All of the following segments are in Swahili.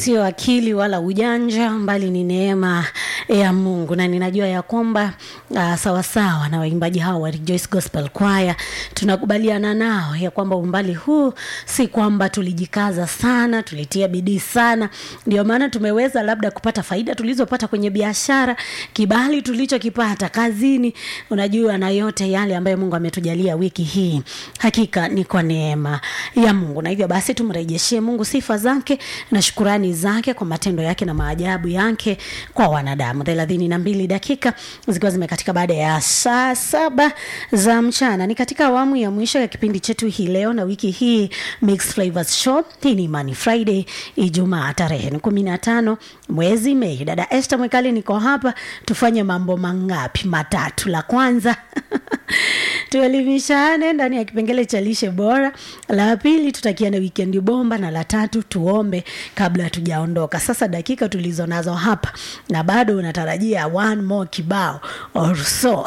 sio akili wala ujanja, mbali ni neema ya Mungu, na ninajua ya kwamba uh, sawasawa na waimbaji hao wa Rejoice Gospel Choir tunakubaliana nao ya kwamba umbali huu si kwamba tulijikaza sana, tulitia bidii sana, ndio maana tumeweza labda kupata faida tulizopata kwenye biashara, kibali tulichokipata kazini, unajua, na yote yale ambayo Mungu ametujalia wiki hii, hakika ni kwa neema ya Mungu, na hivyo basi tumrejeshie Mungu sifa zake na shukurani zake kwa matendo yake na maajabu yake kwa wanadamu. thelathini na mbili dakika zikiwa zimekatika baada ya saa saba za mchana, ni katika awamu ya mwisho ya kipindi chetu hii leo na wiki hii Mixed Flavors Show. Hii ni Money Friday, Ijumaa tarehe ni kumi na tano mwezi Mei. Dada Esther Mwekali niko hapa, tufanye mambo mangapi? Matatu. La kwanza tuelimishane ndani ya kipengele cha lishe bora. La pili tutakiana wikendi bomba, na la tatu tuombe kabla hatujaondoka. Sasa dakika tulizo nazo hapa, na bado unatarajia one more kibao or so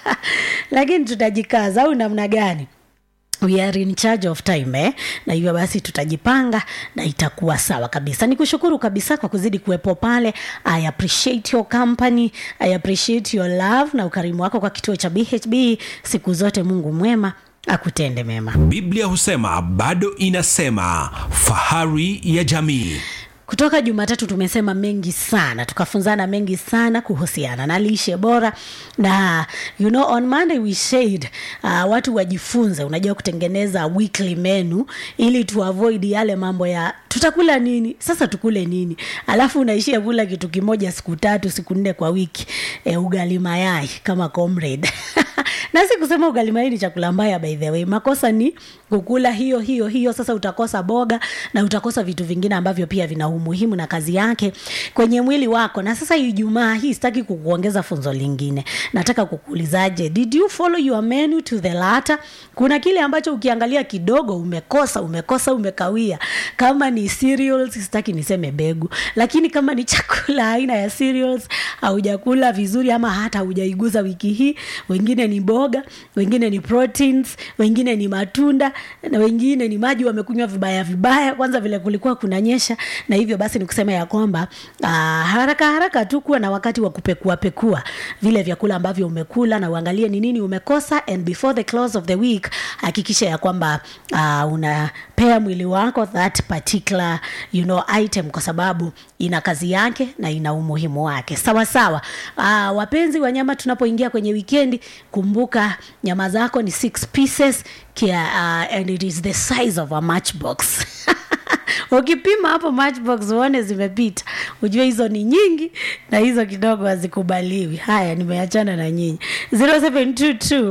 lakini tutajikaza au namna gani? We are in charge of time eh? Na hivyo basi tutajipanga na itakuwa sawa kabisa. Nikushukuru kabisa kwa kuzidi kuwepo pale. I appreciate your company, I appreciate your love na ukarimu wako kwa kituo cha BHB. Siku zote Mungu mwema akutende mema. Biblia husema bado inasema, fahari ya jamii. Kutoka Jumatatu tumesema mengi sana, tukafunzana mengi sana kuhusiana na lishe bora, na you know on Monday we said uh, watu wajifunze, unajua kutengeneza weekly menu ili tu avoid yale mambo ya tutakula nini sasa, tukule nini, alafu unaishia kula kitu kimoja siku tatu siku nne kwa wiki, e, ugali mayai kama comrade na si kusema ugali mayai ni chakula mbaya, by the way. Makosa ni kukula hiyo hiyo hiyo. Sasa utakosa boga na utakosa vitu vingine ambavyo pia vina umuhimu na kazi yake kwenye mwili wako. Na sasa Ijumaa hii sitaki kukuongeza funzo lingine, nataka kukuulizaje, did you follow your menu to the latter? Kuna kile ambacho ukiangalia kidogo umekosa, umekosa, umekawia. Kama ni cereals, sitaki niseme begu, lakini kama ni chakula aina ya cereals haujakula vizuri ama hata haujaiguza wiki hii, wengine ni boga, wengine ni proteins, wengine ni matunda na wengine ni maji wamekunywa vibaya vibaya, kwanza vile kulikuwa kunanyesha. Na hivyo basi ni kusema ya kwamba aa, haraka haraka tu kuwa na wakati wa kupekua pekua vile vyakula ambavyo umekula na uangalie ni nini umekosa, and before the close of the week hakikisha ya kwamba uh, unapea mwili wako that particular you know, item kwa sababu ina kazi yake na ina umuhimu wake sawa sawa. Uh, wapenzi wa nyama, tunapoingia kwenye wikendi, kumbuka nyama zako ni six pieces kia, uh, and it is the size of a matchbox ukipima hapo matchbox uone zimepita, ujue hizo ni nyingi na hizo kidogo hazikubaliwi. Haya, nimeachana na nyinyi 0722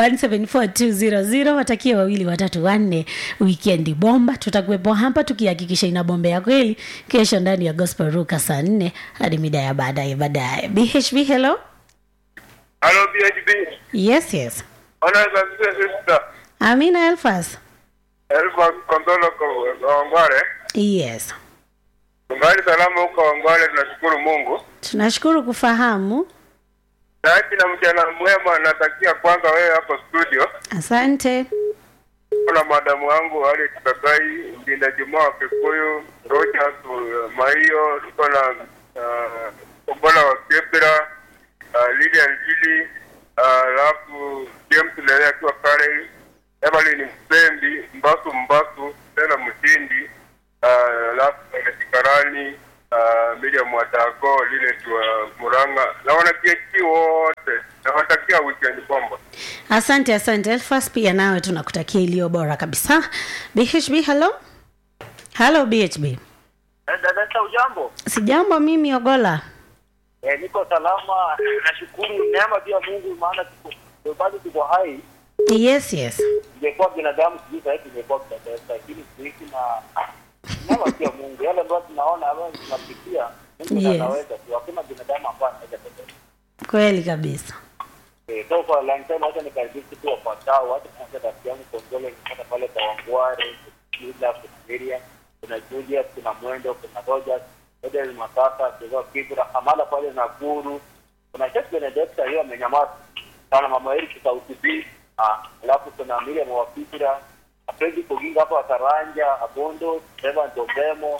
174 watakie wawili watatu wanne, wikendi bomba. Tutakuwepo hapa tukihakikisha ina bombe ya kweli kesho ndani ya Gospel Ruka saa nne hadi mida ya baadaye baadaye. BHB, hello. Halo BHB. Yes, yes. Ona sasa sister. Amina Elfas. Elfa Kondolo kwa Wangware. Yes. Tungali salama huko Wangware, tunashukuru Mungu. Tunashukuru kufahamu. Sasa na mchana mwema natakia kwanza wewe hapo studio. Asante. Kuna madamu wangu Ali Tutagai, Mbinda Juma wa Kikuyu, Rogers uh, Maio, tuko na uh, Kombola wa Kepira, uh, Lilian Jili, alafu uh, James Lele akiwa pale, Evelyn Msembi, Mbasu Mbasu, tena Mtindi, alafu uh, Karani, uh, Miriam Watago, lile tuwa Muranga na wanakieki wote, nawatakia weekend bomba. Asante, asante Elfas, pia nawe tunakutakia iliyo bora kabisa. BHB, hello. Hello BHB. Eh, Dada ujambo? Sijambo mimi Ogola. Eh, niko salama. Nashukuru neema pia Mungu maana tuko ndio bado tuko hai. Yes, yes. Ingekuwa binadamu sijui sasa hivi ingekuwa binadamu lakini kuishi na neema pia Mungu. Yale ambayo tunaona ambayo tunapitia Mungu Yes. yes. anaweza tu. Hakuna binadamu ambaye anaweza kutenda. Kweli kabisa. Eh, so kwa long time hata nikaribisha tu wafuatao hata kwanza rafiki yangu Kongole nipata pale kwa Wangware, Kila, kuna Miriam, kuna Julius, kuna Mwendo, kuna Rogers, Edel Masasa, Kizao Kibra, Amala pale Nakuru, kuna Chef Benedicta hiyo amenyamaza sana, mama Eric Sauti B, ah, alafu kuna Miriam wa Kibra, Fredi Koginga hapo Akaranja, Abondo, Evan Dogemo,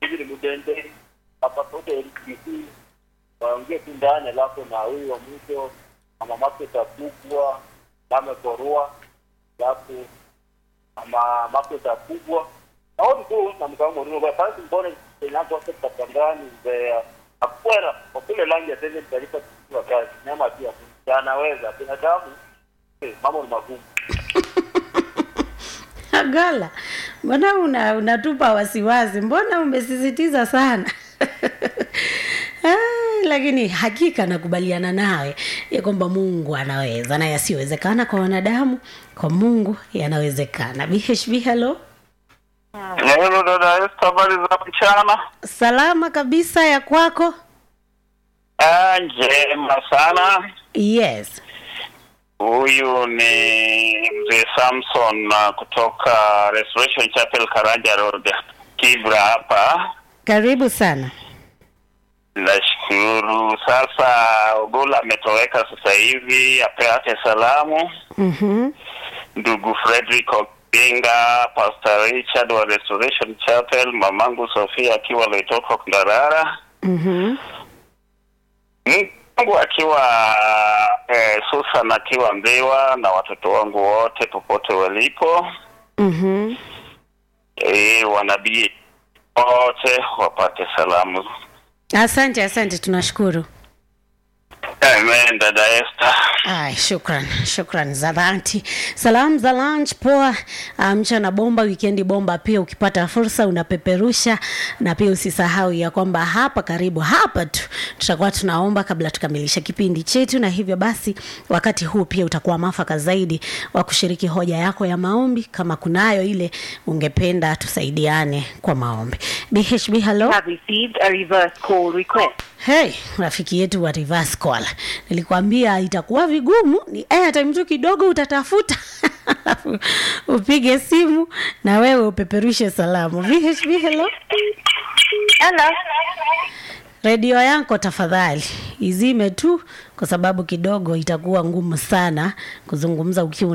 Steven Mudende hapa sote LBC waongee tu ndani, alafu na huyu wa mwisho mama Maketa kubwa Lame Korua, alafu mama Maketa kubwa naoni tu na mkaangu Mourinho kwa sababu mbona inaanza sekta kandani Mbeya akwera kwa kule langi ya sasa taifa kwa kazi nyama pia anaweza binadamu eh, mambo ni magumu Agala, mbona una, unatupa wasiwasi? Mbona umesisitiza sana? Ah, lakini hakika nakubaliana nawe ya kwamba Mungu anaweza na yasiyowezekana kwa wanadamu, kwa Mungu yanawezekana. BHB, hello. Hello dada Esther, habari za mchana? Salama kabisa ya kwako? Ah, njema sana. Yes. Huyu ni mzee Samson uh, kutoka Restoration Chapel Karanja Road, Kibra hapa. Karibu sana. Nashukuru. Sasa Ogola ametoweka sasa hivi, apeake salamu Mhm. ndugu Frederick Oginga, Pastor Richard wa Restoration Chapel, mamangu Sofia akiwa Loitoko Ndarara. Mhm. Mungu akiwa eh, Susan akiwa Mbewa na watoto wangu wote popote walipo Mhm. eh, wanabii wote wapate salamu. Asante, asante, tunashukuru. Amen, dada Esther. Ay, shukran shukran za dhati. Salamu za lunch poa, ah, mchana bomba, wikendi bomba pia. Ukipata fursa unapeperusha, na pia usisahau ya kwamba hapa karibu hapa tu tutakuwa tunaomba kabla tukamilisha kipindi chetu, na hivyo basi wakati huu pia utakuwa mafaka zaidi wa kushiriki hoja yako ya maombi, kama kunayo ile ungependa tusaidiane kwa maombi. BHB, hello. have received a reverse call request. Hey, rafiki yetu wa reverse call, nilikwambia itakuwa vigumu, ni airtime tu kidogo utatafuta alafu upige simu na wewe upeperushe salamu. VHB, hello. Hello. Redio yako tafadhali izime tu, kwa sababu kidogo itakuwa ngumu sana kuzungumza ukiwa